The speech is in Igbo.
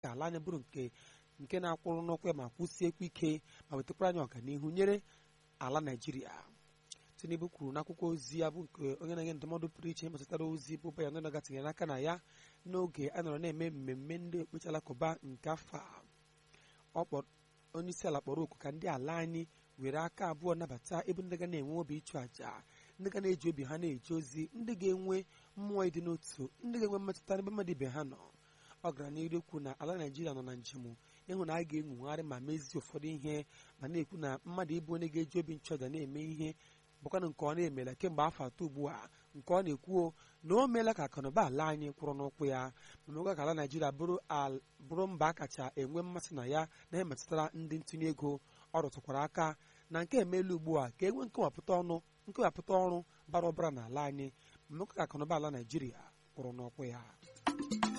ka ala anyị bụrụ nke nke na-akwụrụ n'ụkwụ ya ma kwụsiekwa ike ma wetakwara anyị ọganihu nyere ala naijiria tinubu kwuru n'akwụkwọ ozi ya bụ nke onye na-enye ndụmọdụ pụrụ iche metụtara ozi bụ bayan naga tinyere aka na ya n'oge a nọrọ na-eme mmemme ndị okpukperechi alakụba nke afọ a onye isi ala kpọrọ oku ka ndị ala anyị were aka abụọ nabata ebe ndị ga na-enwe obi ịchụ àjà ndị ga na-eji obi ha na-eje ozi ndị ga-enwe mmụọ ịdị n'otu ndị ga-enwe mmetụta n'ebe mmadụ ibe ha nọ ọ gara n'iru ekwu na ala naijiria nọ na njem ịhụ na a ga-enwogharị ma mezie ụfọdụ ihe ma na-ekwu na mmadụ ịbụ onye ga-eji obi nchụàjà na-eme ihe bụkwana nke ọ na-emela kemgbe afọ atọ ugbu a nke ọ na-ekwuo na o meela ka akụnụba ala anyị kwụrụ n'ụkwụ ya ma mekwa ka ala naijiria bụrụ mba a kacha enwe mmasị na ya na ihe metụtara ndị ntụnye ego ọ rụtụkwara aka na nke emeela ugbu a ka e nwee nkewapụta ọnụ nkewapụta ọrụ bara ụbara n'ala anyị ma mekwa ka akụnụba ala naijiria kwụrụ n'ụkwụ ya